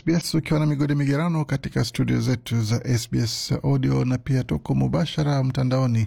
SBS ukiwa na migodi migerano katika studio zetu za SBS audio na pia tuko mubashara mtandaoni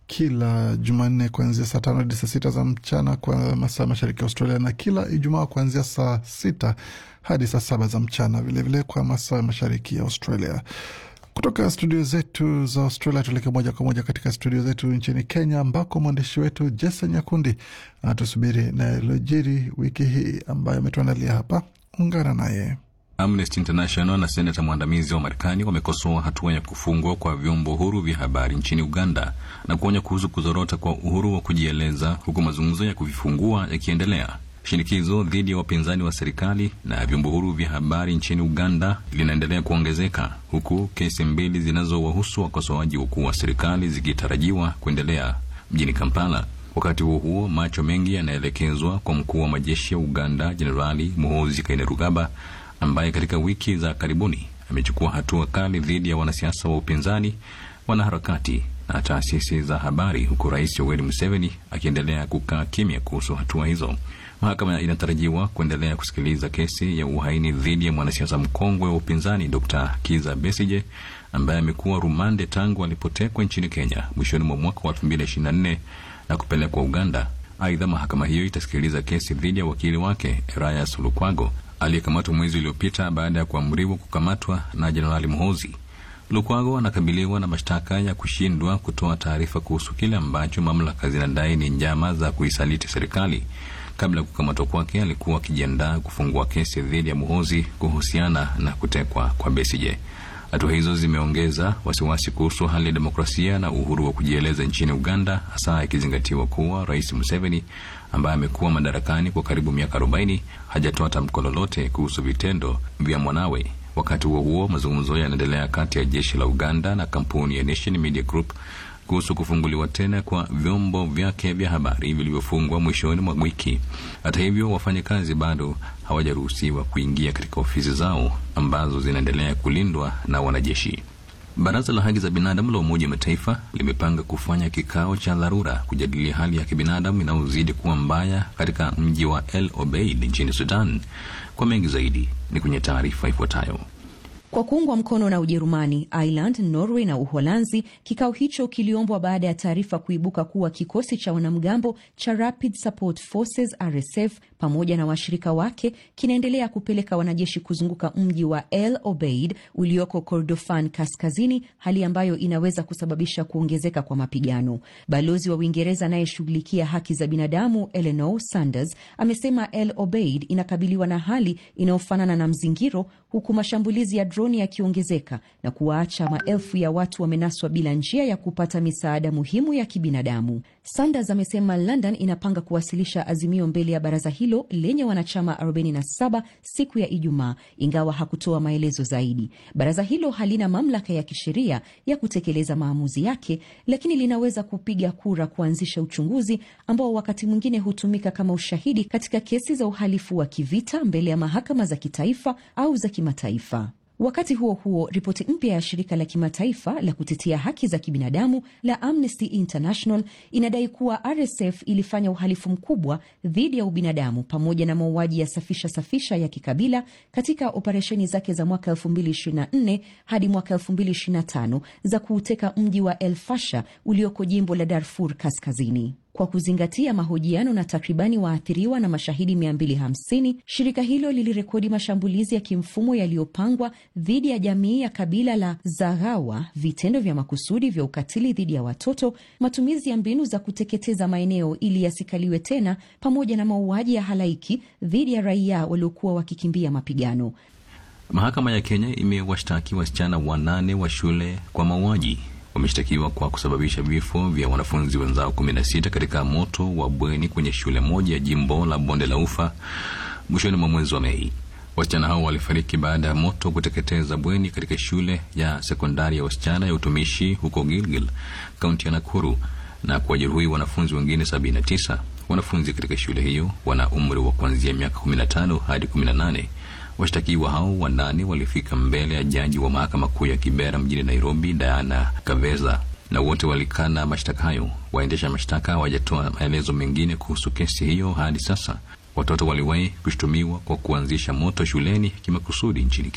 kila Jumanne kuanzia saa tano hadi saa sita za mchana kwa masaa mashariki ya Australia na kila Ijumaa kuanzia saa sita hadi saa saba za mchana vilevile vile kwa masaa mashariki ya Australia. Kutoka studio zetu za Australia tuelekee moja kwa moja katika studio zetu nchini Kenya, ambako mwandishi wetu Jason Nyakundi anatusubiri na yaliyojiri wiki hii ambayo ametuandalia hapa. Ungana naye. Amnesty International na senata mwandamizi wa Marekani wamekosoa hatua ya kufungwa kwa vyombo huru vya habari nchini Uganda na kuonya kuhusu kuzorota kwa uhuru wa kujieleza, huku mazungumzo ya kuvifungua yakiendelea. Shinikizo dhidi ya wapinzani wa serikali na vyombo huru vya habari nchini Uganda linaendelea kuongezeka huku kesi mbili zinazowahusu wakosoaji wakuu wa serikali zikitarajiwa kuendelea mjini Kampala. Wakati huo huo, macho mengi yanaelekezwa kwa mkuu wa majeshi ya Uganda Jenerali Muhoozi Kainerugaba ambaye katika wiki za karibuni amechukua hatua kali dhidi ya wanasiasa wa upinzani, wanaharakati na taasisi za habari, huku Rais Yoweri Museveni akiendelea kukaa kimya kuhusu hatua hizo. Mahakama inatarajiwa kuendelea kusikiliza kesi ya uhaini dhidi ya mwanasiasa mkongwe wa upinzani Dr. Kiza Besije ambaye amekuwa rumande tangu alipotekwa nchini Kenya mwishoni mwa mwaka wa 2024 na kupelekwa Uganda. Aidha, mahakama hiyo itasikiliza kesi dhidi ya wakili wake Erastus Lukwago aliyekamatwa mwezi uliopita baada ya kuamriwa kukamatwa na Jenerali Muhoozi. Lukwago anakabiliwa na mashtaka ya kushindwa kutoa taarifa kuhusu kile ambacho mamlaka zinadai ni njama za kuisaliti serikali. Kabla ya kukamatwa kwake, alikuwa akijiandaa kufungua kesi dhidi ya Muhoozi kuhusiana na kutekwa kwa Besigye. Hatua hizo zimeongeza wasiwasi kuhusu hali ya demokrasia na uhuru wa kujieleza nchini Uganda, hasa ikizingatiwa kuwa Rais Museveni ambaye amekuwa madarakani kwa karibu miaka 40 hajatoa tamko lolote kuhusu vitendo vya mwanawe. Wakati huo huo, mazungumzo yanaendelea kati ya jeshi la Uganda na kampuni ya Nation Media Group kuhusu kufunguliwa tena kwa vyombo vyake vya habari vilivyofungwa mwishoni mwa wiki. Hata hivyo, wafanyakazi bado hawajaruhusiwa kuingia katika ofisi zao ambazo zinaendelea kulindwa na wanajeshi. Baraza la haki za binadamu la Umoja wa Mataifa limepanga kufanya kikao cha dharura kujadilia hali ya kibinadamu inayozidi kuwa mbaya katika mji wa El Obeid nchini Sudan. Kwa mengi zaidi ni kwenye taarifa ifuatayo. Kwa kuungwa mkono na Ujerumani, Ireland, Norway na Uholanzi, kikao hicho kiliombwa baada ya taarifa kuibuka kuwa kikosi cha wanamgambo cha Rapid Support Forces RSF pamoja na washirika wake kinaendelea kupeleka wanajeshi kuzunguka mji wa El Obeid ulioko Kordofan kaskazini, hali ambayo inaweza kusababisha kuongezeka kwa mapigano. Balozi wa Uingereza anayeshughulikia haki za binadamu Eleanor Sanders amesema El Obeid inakabiliwa na hali inayofanana na mzingiro, huku mashambulizi ya droni yakiongezeka na kuwaacha maelfu ya watu wamenaswa bila njia ya kupata misaada muhimu ya kibinadamu. Sanders amesema London inapanga kuwasilisha azimio mbele ya baraza hilo lenye wanachama 47 siku ya Ijumaa, ingawa hakutoa maelezo zaidi. Baraza hilo halina mamlaka ya kisheria ya kutekeleza maamuzi yake, lakini linaweza kupiga kura kuanzisha uchunguzi ambao wakati mwingine hutumika kama ushahidi katika kesi za uhalifu wa kivita mbele ya mahakama za kitaifa au za kimataifa. Wakati huo huo, ripoti mpya ya shirika la kimataifa la kutetea haki za kibinadamu la Amnesty International inadai kuwa RSF ilifanya uhalifu mkubwa dhidi ya ubinadamu pamoja na mauaji ya safisha safisha ya kikabila katika operesheni zake za mwaka 2024 hadi mwaka 2025 za kuuteka mji wa El Fasha ulioko jimbo la Darfur Kaskazini. Kwa kuzingatia mahojiano na takribani waathiriwa na mashahidi 250, shirika hilo lilirekodi mashambulizi ya kimfumo yaliyopangwa dhidi ya jamii ya kabila la Zaghawa, vitendo vya makusudi vya ukatili dhidi ya watoto, matumizi ya mbinu za kuteketeza maeneo ili yasikaliwe tena, pamoja na mauaji ya halaiki dhidi ya raia waliokuwa wakikimbia mapigano. Mahakama ya Kenya imewashtaki wasichana wanane wa shule kwa mauaji wameshtakiwa kwa kusababisha vifo vya wanafunzi wenzao 16 katika moto wa bweni kwenye shule moja ya jimbo la Bonde la Ufa mwishoni mwa mwezi wa Mei. Wasichana hao walifariki baada ya moto kuteketeza bweni katika shule ya sekondari ya wasichana ya utumishi huko Gilgil, kaunti ya Nakuru na kuwajeruhi wanafunzi wengine 79. Wanafunzi katika shule hiyo wana umri wa kuanzia miaka 15 hadi 18. Washtakiwa hao wanane walifika mbele ya jaji wa mahakama kuu ya Kibera mjini Nairobi, Diana Kaveza, na wote walikana mashtaka hayo. Waendesha mashtaka hawajatoa maelezo mengine kuhusu kesi hiyo hadi sasa. Watoto waliwahi kushutumiwa kwa kuanzisha moto shuleni kimakusudi nchini Kenya.